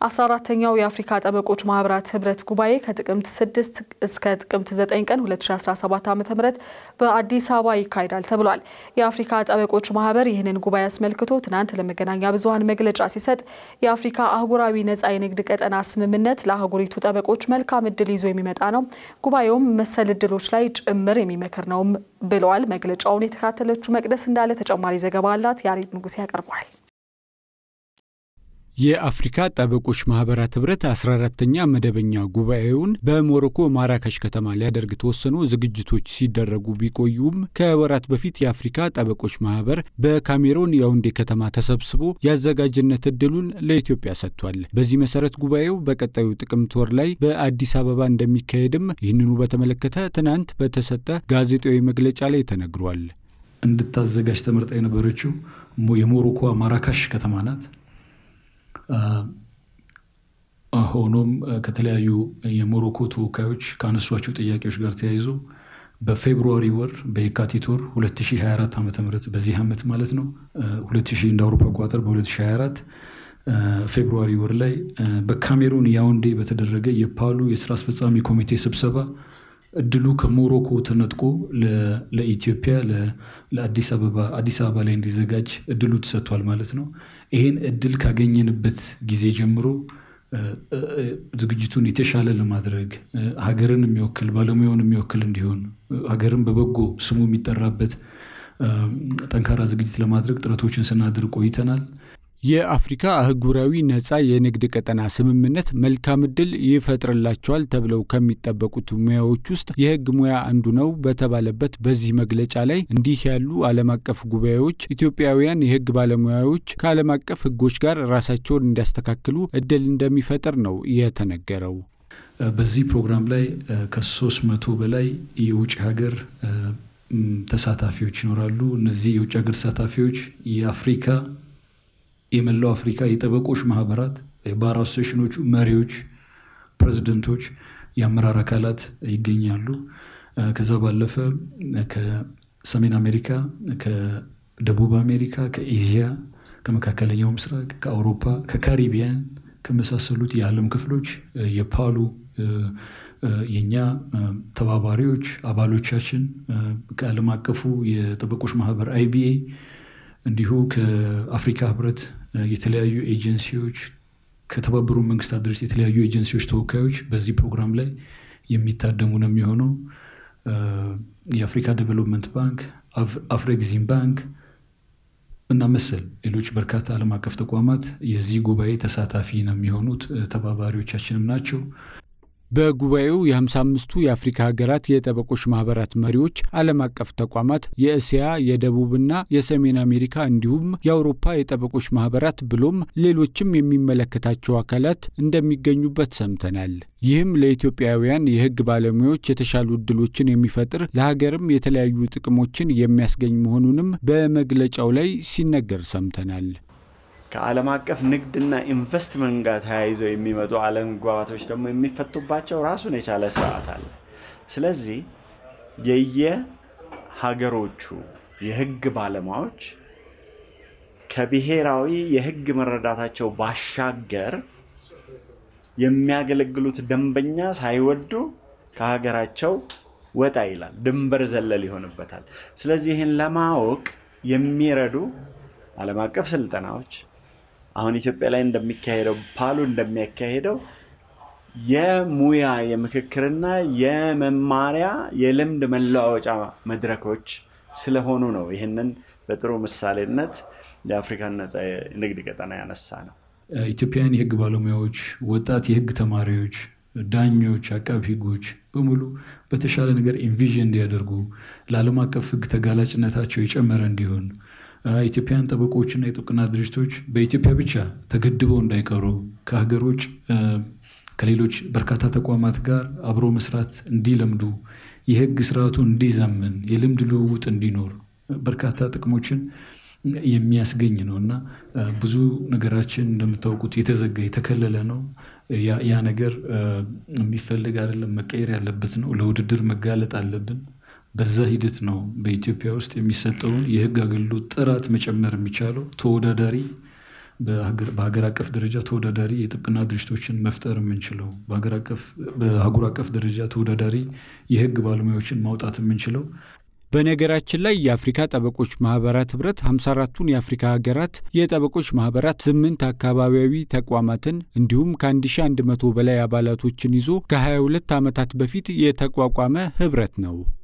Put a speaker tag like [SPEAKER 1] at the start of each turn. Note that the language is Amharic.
[SPEAKER 1] አስራ አራተኛው የአፍሪካ ጠበቆች ማህበራት ህብረት ጉባኤ ከጥቅምት 6 እስከ ጥቅምት 9 ቀን 2017 ዓ ም በአዲስ አበባ ይካሄዳል ተብሏል። የአፍሪካ ጠበቆች ማህበር ይህንን ጉባኤ አስመልክቶ ትናንት ለመገናኛ ብዙኃን መግለጫ ሲሰጥ የአፍሪካ አህጉራዊ ነጻ የንግድ ቀጠና ስምምነት ለአህጉሪቱ ጠበቆች መልካም እድል ይዞ የሚመጣ ነው፣ ጉባኤውም መሰል እድሎች ላይ ጭምር የሚመክር ነውም ብለዋል። መግለጫውን የተካተለችው መቅደስ እንዳለ ተጨማሪ ዘገባ አላት። ያሬድ ንጉሴ ያቀርበዋል።
[SPEAKER 2] የአፍሪካ ጠበቆች ማህበራት ህብረት 14ተኛ መደበኛ ጉባኤውን በሞሮኮ ማራካሽ ከተማ ሊያደርግ ተወሰኑ ዝግጅቶች ሲደረጉ ቢቆዩም ከወራት በፊት የአፍሪካ ጠበቆች ማህበር በካሜሮን ያውንዴ ከተማ ተሰብስቦ የአዘጋጅነት እድሉን ለኢትዮጵያ ሰጥቷል። በዚህ መሰረት ጉባኤው በቀጣዩ ጥቅምት ወር ላይ በአዲስ አበባ እንደሚካሄድም ይህንኑ በተመለከተ ትናንት በተሰጠ ጋዜጣዊ መግለጫ ላይ ተነግሯል።
[SPEAKER 3] እንድታዘጋጅ ተመርጣ የነበረችው የሞሮኮ ማራካሽ ከተማ ናት። ሆኖም ከተለያዩ የሞሮኮ ተወካዮች ካነሷቸው ጥያቄዎች ጋር ተያይዞ በፌብሩዋሪ ወር በየካቲት ወር 2024 ዓ ም በዚህ ዓመት ማለት ነው 2000 እንደ አውሮፓ አቆጣጠር በ2024 ፌብሩዋሪ ወር ላይ በካሜሩን ያውንዴ በተደረገ የፓሉ የስራ አስፈጻሚ ኮሚቴ ስብሰባ እድሉ ከሞሮኮ ተነጥቆ ለኢትዮጵያ ለአዲስ አበባ አዲስ አበባ ላይ እንዲዘጋጅ እድሉ ተሰጥቷል ማለት ነው። ይሄን እድል ካገኘንበት ጊዜ ጀምሮ ዝግጅቱን የተሻለ ለማድረግ ሀገርን የሚወክል ባለሙያውን የሚወክል እንዲሆን ሀገርን በበጎ ስሙ የሚጠራበት ጠንካራ ዝግጅት ለማድረግ ጥረቶችን ስናድር ቆይተናል።
[SPEAKER 2] የአፍሪካ አህጉራዊ ነጻ የንግድ ቀጠና ስምምነት መልካም እድል ይፈጥርላቸዋል ተብለው ከሚጠበቁት ሙያዎች ውስጥ የሕግ ሙያ አንዱ ነው በተባለበት በዚህ መግለጫ ላይ እንዲህ ያሉ ዓለም አቀፍ ጉባኤዎች ኢትዮጵያውያን የሕግ ባለሙያዎች ከዓለም አቀፍ ሕጎች ጋር ራሳቸውን እንዲያስተካክሉ እድል እንደሚፈጥር ነው የተነገረው።
[SPEAKER 3] በዚህ ፕሮግራም ላይ ከሶስት መቶ በላይ የውጭ ሀገር ተሳታፊዎች ይኖራሉ። እነዚህ የውጭ ሀገር ተሳታፊዎች የአፍሪካ የመላው አፍሪካ የጠበቆች ማህበራት የባር አሶሴሽኖቹ መሪዎች፣ ፕሬዚደንቶች፣ የአመራር አካላት ይገኛሉ። ከዛ ባለፈ ከሰሜን አሜሪካ፣ ከደቡብ አሜሪካ፣ ከኤዚያ፣ ከመካከለኛው ምስራቅ፣ ከአውሮፓ፣ ከካሪቢያን ከመሳሰሉት የዓለም ክፍሎች የፓሉ የእኛ ተባባሪዎች አባሎቻችን ከዓለም አቀፉ የጠበቆች ማህበር አይቢኤ እንዲሁ ከአፍሪካ ህብረት የተለያዩ ኤጀንሲዎች ከተባበሩ መንግስታት ድርጅት የተለያዩ ኤጀንሲዎች ተወካዮች በዚህ ፕሮግራም ላይ የሚታደሙ ነው የሚሆነው። የአፍሪካ ዴቨሎፕመንት ባንክ፣ አፍሬግዚም ባንክ እና መሰል ሌሎች በርካታ ዓለም አቀፍ ተቋማት የዚህ ጉባኤ ተሳታፊ ነው የሚሆኑት ተባባሪዎቻችንም ናቸው።
[SPEAKER 2] በጉባኤው የ55ቱ የአፍሪካ ሀገራት የጠበቆች ማህበራት መሪዎች፣ ዓለም አቀፍ ተቋማት፣ የእስያ የደቡብና የሰሜን አሜሪካ እንዲሁም የአውሮፓ የጠበቆች ማህበራት ብሎም ሌሎችም የሚመለከታቸው አካላት እንደሚገኙበት ሰምተናል። ይህም ለኢትዮጵያውያን የሕግ ባለሙያዎች የተሻሉ እድሎችን የሚፈጥር ለሀገርም የተለያዩ ጥቅሞችን የሚያስገኝ መሆኑንም በመግለጫው ላይ ሲነገር ሰምተናል።
[SPEAKER 4] ከዓለም አቀፍ ንግድና ኢንቨስትመንት ጋር ተያይዘው የሚመጡ አለመግባባቶች ደግሞ የሚፈቱባቸው ራሱን የቻለ ስርዓት አለ። ስለዚህ የየሀገሮቹ የህግ ባለሙያዎች ከብሔራዊ የህግ መረዳታቸው ባሻገር የሚያገለግሉት ደንበኛ ሳይወዱ ከሀገራቸው ወጣ ይላል፣ ድንበር ዘለል ይሆንበታል። ስለዚህ ይህን ለማወቅ የሚረዱ ዓለም አቀፍ ስልጠናዎች አሁን ኢትዮጵያ ላይ እንደሚካሄደው ፓሉ እንደሚያካሄደው የሙያ የምክክርና የመማሪያ የልምድ መለዋወጫ መድረኮች ስለሆኑ ነው። ይህንን በጥሩ ምሳሌነት የአፍሪካን ነጻ ንግድ ቀጠና ያነሳ ነው።
[SPEAKER 3] ኢትዮጵያውያን የህግ ባለሙያዎች፣ ወጣት የህግ ተማሪዎች፣ ዳኞች፣ አቃቢ ህጎች በሙሉ በተሻለ ነገር ኢንቪዥን እንዲያደርጉ ለዓለም አቀፍ ህግ ተጋላጭነታቸው የጨመረ እንዲሆን ኢትዮጵያውያን ጠበቆችና የጥብቅና ድርጅቶች በኢትዮጵያ ብቻ ተገድበው እንዳይቀሩ ከሀገሮች ከሌሎች በርካታ ተቋማት ጋር አብሮ መስራት እንዲለምዱ የህግ ስርዓቱ እንዲዘምን የልምድ ልውውጥ እንዲኖር በርካታ ጥቅሞችን የሚያስገኝ ነው እና ብዙ ነገራችን እንደምታውቁት የተዘጋ የተከለለ ነው። ያ ነገር የሚፈልግ አይደለም፣ መቀየር ያለበት ነው። ለውድድር መጋለጥ አለብን። በዛ ሂደት ነው በኢትዮጵያ ውስጥ የሚሰጠውን የህግ አገልግሎት ጥራት መጨመር የሚቻለው ተወዳዳሪ በሀገር አቀፍ ደረጃ ተወዳዳሪ የጥብቅና ድርጅቶችን መፍጠር የምንችለው በአህጉር አቀፍ ደረጃ ተወዳዳሪ የህግ ባለሙያዎችን ማውጣት የምንችለው
[SPEAKER 2] በነገራችን ላይ የአፍሪካ ጠበቆች ማህበራት ህብረት 54ቱን የአፍሪካ ሀገራት የጠበቆች ማህበራት ስምንት አካባቢያዊ ተቋማትን እንዲሁም ከ1100 በላይ አባላቶችን ይዞ ከ22 ዓመታት በፊት የተቋቋመ ህብረት ነው።